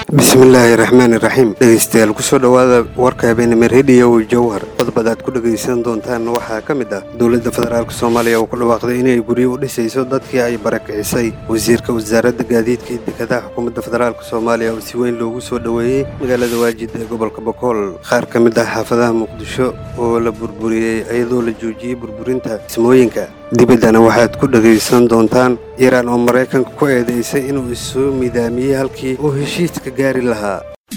bismillaahi raxmaani raxiim dhegeystayaal kusoo dhowaada warka habeenimo rediyo jowhar qodobada aad ku dhegaysan doontaan waxaa ka mid ah dowladda federaalk soomaaliya oo ku dhawaaqday inay guryo u dhisayso dadkii ay barakicisay wasiirka wasaaradda gaadiidka iyo dekedaha xukuumadda federaalk soomaaliya oo si weyn loogu soo dhoweeyey magaalada waajid ee gobolka bokool qaar ka mid ah xaafadaha muqdisho oo la burburiyey iyadoo la joojiyey burburinta dhismooyinka dibaddana waxaad ku dhegaysan doontaan iiraan oo maraykanka ku eedaysay inuu isu midaamiyey halkii uu heshiiska gaari lahaa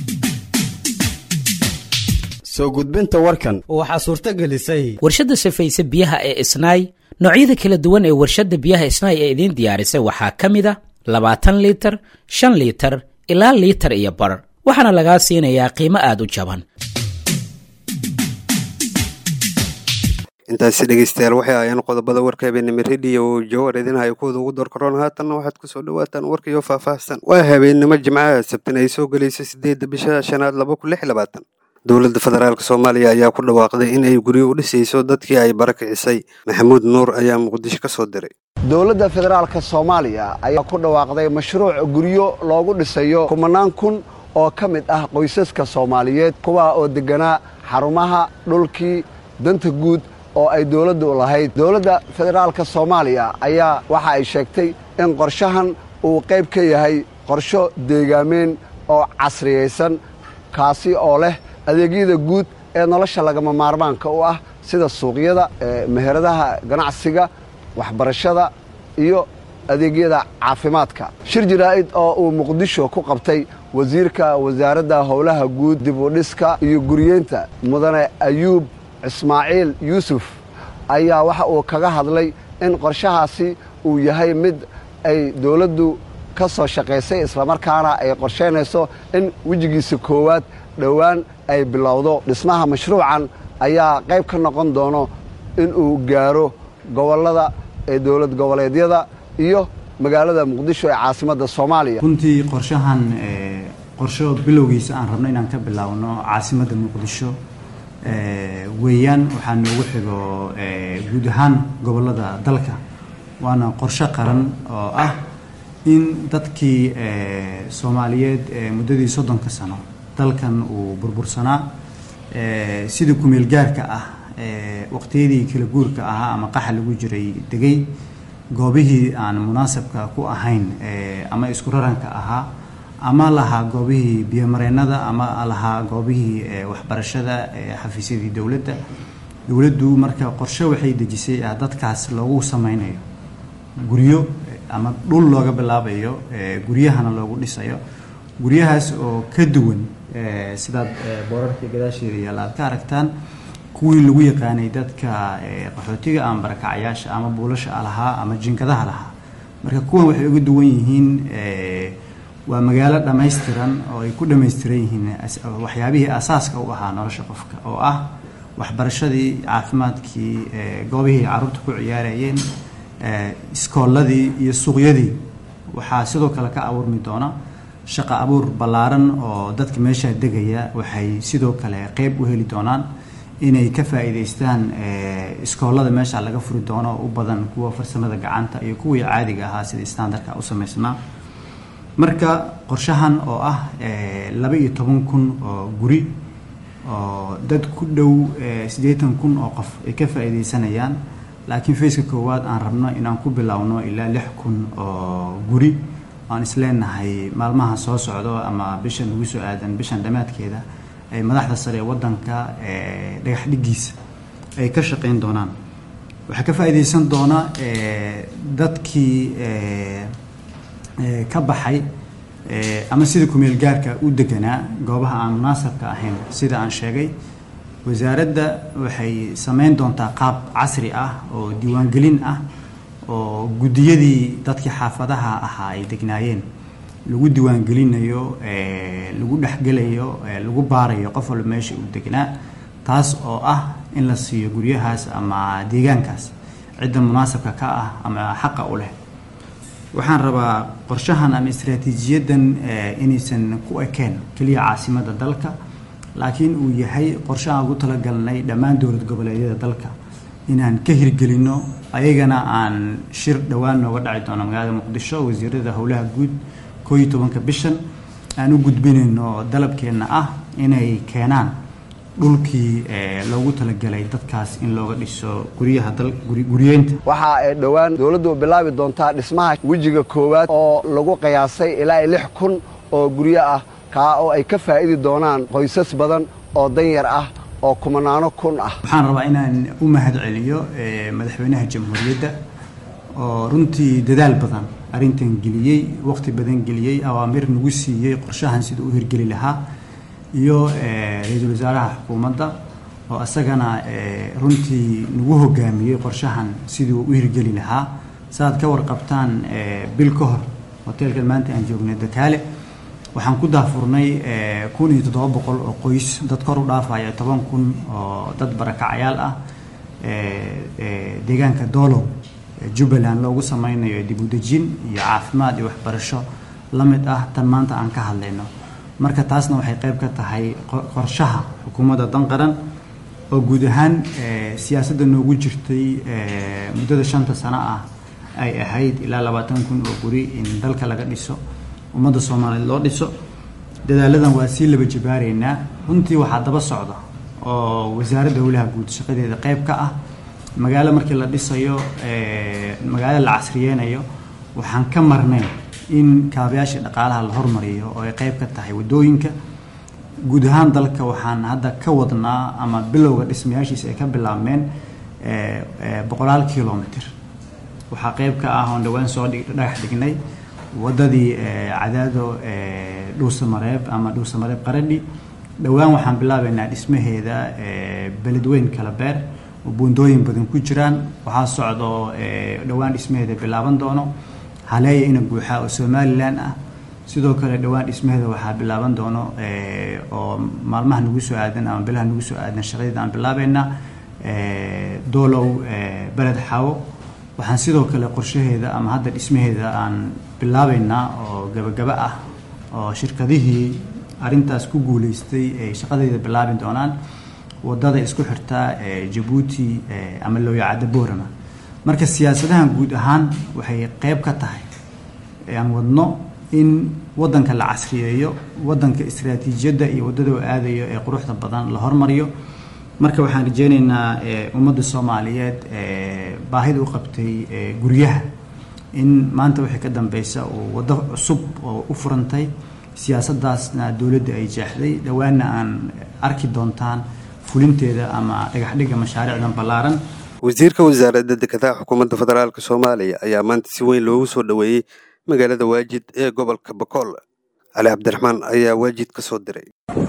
soo gudbinta warkan waxaa suurto gelisay warshadda safayse biyaha ee isnaay noocyada kala duwan ee warshadda biyaha isnaay ee idiin diyaarisay waxaa ka mid a labaatan liitar shan liitar ilaa liitar iyo bar waxaana lagaa siinayaa qiimo aad u jaban intaasi dhegeystayaal waxay ahaayeen qodobada warka habeenimo rediyo jowar idinhayo kuwada ugu doorkaroon haatanna waxaad kusoo dhawaataan warkaiyo faahfaahsan waa habeenimo jimcaha sabtin ay soo gelayso sideedda bisha shanaad laba kun lix labaatan dowladda federaalk soomaaliya ayaa ku dhawaaqday in ay guryo u dhisayso dadkii ay barakicisay maxamuud nuur ayaa muqdisho ka soo diray dowladda federaalka soomaaliya ayaa ku dhawaaqday mashruuc guryo loogu dhisayo kumanaan kun oo ka mid ah qoysaska soomaaliyeed kuwaa oo degganaa xarumaha dhulkii danta guud oo ay dowladdu lahayd dowladda federaalka soomaaliya ayaa waxa ay sheegtay in qorshahan uu qayb ka yahay qorsho deegaameen oo casriyaysan kaasi oo leh adeegyada guud ee nolosha lagama maarmaanka u ah sida suuqyada meheradaha ganacsiga waxbarashada iyo adeegyada caafimaadka shir jaraa'id oo uu muqdisho ku qabtay wasiirka wasaaradda howlaha guud dib u dhiska iyo guriyeynta mudane ayuub ismaaciil yuusuf ayaa waxa uu kaga hadlay in qorshahaasi uu yahay mid ay dowladdu ka soo shaqaysay islamarkaana ay qorshaynayso in wejigiisa koowaad dhowaan ay bilowdo dhismaha mashruucan ayaa qayb ka noqon doono inuu gaaro gobollada ee dowlad goboleedyada iyo magaalada muqdisho ee caasimadda soomaaliya runtii qorshahan qorsho bilowgiisa aan rabno inaan ka bilaabno caasimadda muqdisho weeyaan waxaa noogu xigo guud ahaan gobollada dalka waana qorsho qaran oo ah in dadkii soomaaliyeed muddadii soddonka sano dalkan uu burbursanaa sidii kumeel gaarka ah waqtiyadii kala guurka ahaa ama qaxa lagu jiray degay goobihii aan munaasabka ku ahayn ama isku raranka ahaa ama lahaa goobihii biyomareennada ama lahaa goobihii waxbarashada xafiisyadii dowladda dowladdu marka qorshe waxay dejisay ah dadkaas loogu sameynayo guryo ama dhul looga bilaabayo guryahana loogu dhisayo guryahaas oo ka duwan sidaad boorarka gadaasheeda yaalla aad ka aragtaan kuwii lagu yaqaanay dadka qaxootiga ama barakacayaasha ama buulasha lahaa ama jinkadaha lahaa marka kuwan waxay uga duwan yihiin waa magaalo dhammaystiran oo ay ku dhammaystiran yihiin waxyaabihii asaaska u ahaa nolosha qofka oo ah waxbarashadii caafimaadkii goobihii carruurta ku ciyaarayeen iskoolladii iyo suuqyadii waxaa sidoo kale ka abuurmi doona shaqo abuur ballaaran oo dadka meeshaa degaya waxay sidoo kale qeyb u heli doonaan inay ka faa'iidaystaan iskoollada meesha laga furi doono u badan kuwa farsamada gacanta iyo kuwii caadiga ahaa sida standardka u samaysnaa marka qorshahan oo ah laba iyo toban kun oo guri oo dad ku dhow siddeetan kun oo qof ay ka faa'iidaysanayaan laakiin faceka koowaad aan rabno inaan ku bilowno ilaa lix kun oo guri aan isleenahay maalmaha soo socdo ama bishan ugu soo aadan bishan dhammaadkeeda ay madaxda sare ee waddanka dhagax dhigiisa ay ka shaqayn doonaan waxaa ka faa'iidaysan doona dadkii ka baxay ama sida kumeel gaarka u deganaa goobaha aan munaasabka ahayn sida aan sheegay wasaaradda waxay samayn doontaa qaab casri ah oo diiwaangelin ah oo guddiyadii dadkii xaafadaha ahaa ay degnaayeen lagu diiwaangelinayo lagu dhexgelayo lagu baarayo qof walba meesha uu degnaa taas oo ah in la siiyo guryahaas ama deegaankaas cidda munaasabka ka ah ama xaqa u leh waxaan rabaa qorshahan ama istraatiijiyaddan inaysan ku ekeen keliya caasimadda dalka laakiin uu yahay qorshe aan ugu talagalnay dhammaan dowlad goboleedyada dalka inaan ka hirgelinno ayagana aan shir dhowaan nooga dhaci doono magaalada muqdisho wasiirada howlaha guud koo iyo tobanka bishan aan u gudbinayno dalabkeenna ah inay keenaan dhulkii loogu talagelay dadkaas in looga dhiso guryaha guryeynta waxa ay dhowaan dowladdu bilaabi doontaa dhismaha wejiga koowaad oo lagu qiyaasay ilaa lix kun oo guryo ah kaa oo ay ka faa'idi doonaan qoysas badan oo danyar ah oo kumanaano kun ah waxaan rabaa inaan u mahad celiyo madaxweynaha jamhuuriyadda oo runtii dadaal badan arrintan geliyey waqti badan geliyey awaamir nagu siiyey qorshahan sida u hirgeli lahaa iyo ra-iisul wasaaraha xukuumadda oo isagana runtii nagu hogaamiyey qorshahan sidii uu u hirgeli lahaa saaad ka warqabtaan bil ka hor hoteelkan maanta aan joognay dakaale waxaan ku daafurnay kun iyo toddoba boqol oo qoys dad kor u dhaafaya toban kun oo dad barakacayaal ah deegaanka doolow jubbaland loogu sameynayo dib u dejin iyo caafimaad iyo waxbarasho la mid ah tan maanta aan ka hadlayno marka taasna waxay qayb ka tahay qorshaha xukuumadda dan qaran oo guud ahaan siyaasadda noogu jirtay muddada shanta sano ah ay ahayd ilaa labaatan kun oo guri in dalka laga dhiso ummadda soomaaliyeed loo dhiso dadaaladan waa sii laba jabaareynaa runtii waxaa daba socda oo wasaaradda howlaha guud shaqadeeda qayb ka ah magaalo markii la dhisayo magaalo la casriyeynayo waxaan ka marnay in kaabayaashii dhaqaalaha la hormariyo oo ay qayb ka tahay waddooyinka guud ahaan dalka waxaan hadda ka wadnaa ama bilowga dhismayaashiisa ay ka bilaabmeen boqolaal kilomitr waxaa qayb ka ah oon dhowaan soo dhagax dhignay waddadii cadaado dhuusamareeb ama dhuusamareeb qaradhi dhowaan waxaan bilaabaynaa dhismaheeda beledweyn kala beer oo buundooyin badan ku jiraan waxaa socdo dhowaan dhismaheeda bilaaban doono haleeya ina guuxaa oo somalilan ah sidoo kale dhowaan dhismaheeda waxaa bilaaban doono oo maalmaha nagu soo aadan ama bilaha nagu soo aadan shaqadeeda aan bilaabeynaa doolow beled xaawo waxaan sidoo kale qorshaheeda ama hadda dhismaheeda aan bilaabeynaa oo gabagaba ah oo shirkadihii arrintaas ku guuleystay ay shaqadeeda bilaabi doonaan wadada isku xirtaa jabuuti ama looyacadda boorama marka siyaasadahan guud ahaan waxay qayb ka tahay aan wadno in wadanka la casriyeeyo wadanka istaraatiijiyadda iyo waddada u aadayo ee quruxda badan la hormariyo marka waxaan rajeyneynaa ummadda soomaaliyeed baahida u qabtay guryaha in maanta wixii ka dambeysa uu waddo cusub oo u furantay siyaasaddaasna dowladda ay jeexday dhowaanna aan arki doontaan fulinteeda ama dhagaxdhigga mashaariicdan ballaaran wasiirka wasaaradda dekedaha xukuumadda federaalk soomaaliya ayaa maanta si weyn loogu soo dhoweeyey magaalada waajid ee gobolka bakool cali cabdiraxmaan ayaa waajid ka soo diray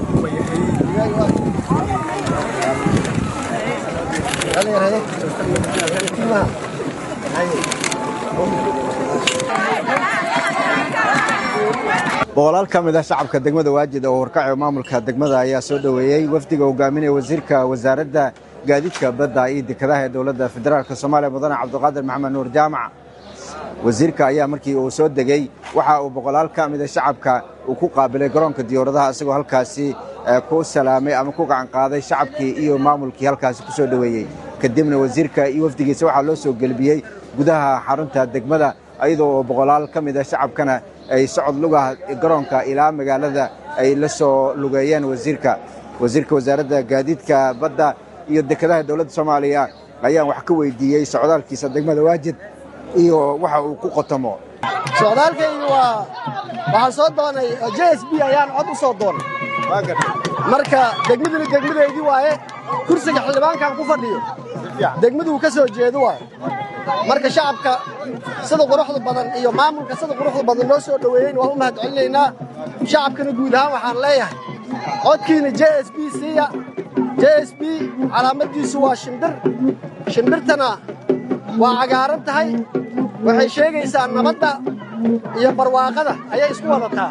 boqolaal ka mid ah shacabka degmada waajid oo warkaco maamulka degmada ayaa soo dhoweeyey wafdiga hogaaminaya wasiirka wasaaradda gaadiidka badda iyo dekedaha ee dowladda federaalk soomaaliya mudane cabdiqaadir maxamed nuur jaamac wasiirka ayaa markii uu soo degey waxa uu boqolaal ka mida shacabka uu ku qaabilay garoonka diyauradaha isagoo halkaasi ku salaamay ama ku gacan qaaday shacabkii iyo maamulkii halkaasi ku soo dhoweeyey kadibna wasiirka iyo wafdigiisa waxaa loo soo gelbiyey gudaha xarunta degmada iyadoo oo boqolaal ka mid a shacabkana ay socod lugaha garoonka ilaa magaalada ay la soo lugeeyeen wasiirka wasiirka wasaaradda gaadiidka badda iyo dekedaha dowladda soomaaliya ayaan wax ka weydiiyey socdaalkiisa degmada waajid iyo waxa uu ku qotomo socdaalkaygu waa waxaan soo doonay j s b ayaan cod u soo doonay marka degmaduna degmadaydii waaye kursiga xildhibaankan ku fadhiyo degmaduu ka soo jeedo waaye marka shacabka sida quruxda badan iyo maamulka sida quruxda badan noo soo dhoweeyeyn waan u mahad celinaynaa shacabkana guud ahaan waxaan leeyahay codkiina j s b siiya j s b calaamaddiisu waa shimbir shimbirtana waa cagaaran tahay waxay sheegaysaa nabadda iyo barwaaqada ayay isku wadataa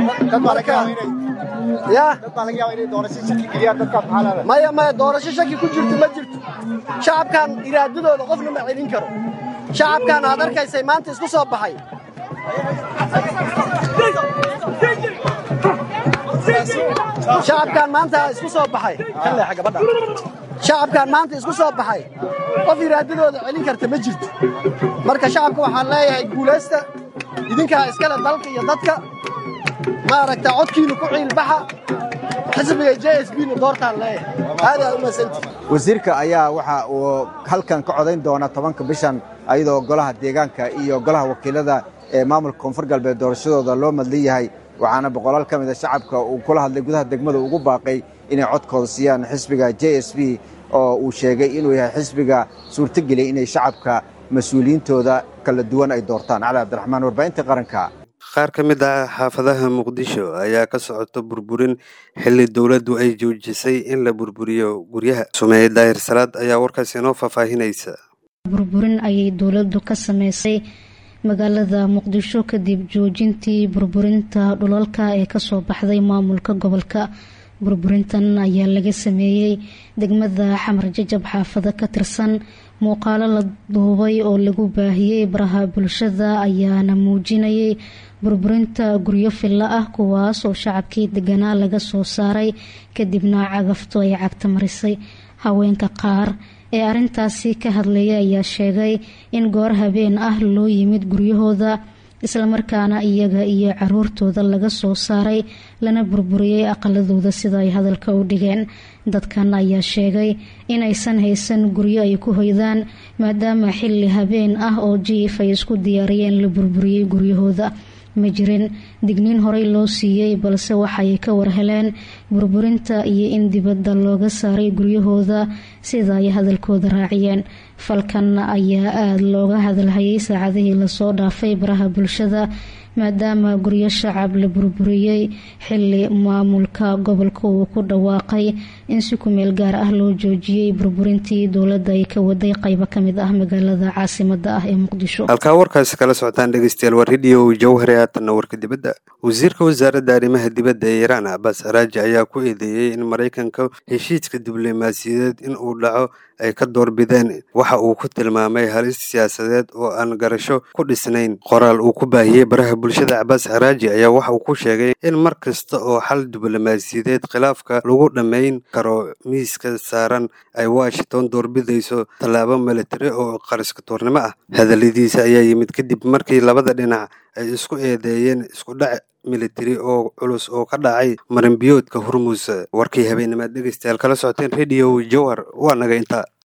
maya maya doorasho shaki ku jirto ma jirto shacabkan iraadadooda qofna ma celin karo shacabkan aad arkaysay maanta isku soo baxay shacabkan maanta isku soo baxay shacabkan maanta isku soo baxay qof iraadadooda celin karta ma jirto marka shacabka waxaan leeyahay guulaysta idinkaa iskale dalka iyo dadka ma aragtaa codkiina ku ciilbaxa xisbiga j s b na doortaan leeyahay aad aad u mahadsantihi wasiirka ayaa waxa uu halkan ka codayn doona tobanka bishan ayadoo golaha deegaanka iyo golaha wakiilada ee maamulka koonfur galbeed doorashadooda loo madlan yahay waxaana boqolaal ka mid a shacabka uu kula hadlay gudaha degmada ugu baaqay inay codkooda siiyaan xisbiga j s b oo uu sheegay inuu yahay xisbiga suurtageliyay inay shacabka mas-uuliyiintooda kala duwan ay doortaan cali cabdiraxmaan warbaahinta qaranka qaar ka mid ah xaafadaha muqdisho ayaa ka socota burburin xilli dowladdu ay joojisay in la burburiyo guryaha sumeeye daahir salaad ayaa warkaas inoo faahfaahinaysa burburin ayay dowladdu ka sameysay magaalada muqdisho kadib joojintii burburinta dhulalka ee kasoo baxday maamulka gobolka burburintan ayaa laga sameeyey degmada xamar jajab xaafado ka tirsan muuqaalo la duubay oo lagu baahiyey baraha bulshada ayaana muujinayay burburinta guryo fillo ah kuwaas oo shacabkii deganaa laga soo saaray kadibna cagaftu ay cagta marisay haweenka qaar ee arintaasi ka hadlaya ayaa sheegay in goor habeen ah loo yimid guryahooda islamarkaana iyaga iyo caruurtooda laga soo saaray lana burburiyey aqaladooda sida ay hadalka u dhigeen dadkan ayaa sheegay inaysan haysan guryo ay ku hoydaan maadaama xilli habeen ah oo jiif ay isku diyaariyeen la burburiyey guryahooda ma jirin digniin horey loo siiyey balse waxay ka warheleen burburinta iyo in dibadda looga saaray guryahooda sida ay hadalkooda raaciyeen falkan ayaa aada looga hadalhayay saacadihii lasoo dhaafay baraha bulshada maadaama guryo shacab la burburiyey xili maamulka gobolka uu ku dhawaaqay in si kumeel gaar ah loo joojiyey burburintii dowladda ay ka waday qeybo kamid ah magaalada caasimada ah ee muqdisho halkaa warkaasi kala socotaan dhegeystayaal waa radio jawhare haatanna warka dibadda wasiirka wasaaradda arrimaha dibadda ee iiraan abaas araaji ayaa ku eedeeyey in maraykanka heshiiska diblomaasiyadeed in uu dhaco ay ka doorbideen waxa uu ku tilmaamay halis siyaasadeed oo aan garasho ku dhisnayn qoraal uu ku baahiyey baraha bulshada cabaas araaji ayaa waxa uu ku sheegay in mar kasta oo xal diblomaasiyadeed khilaafka lagu dhammayn karo miiska saaran ay washington doorbidayso tallaabo militari oo qariskatoornimo ah hadalladiisa ayaa yimid kadib markii labada dhinac ay isku eedeeyeen iskudhac militari oo culus oo ka dhacay marinbiyoodka hormuus warkii habeenimaad dhegeystayaal kala socoteen radio jowhar waa naga intaa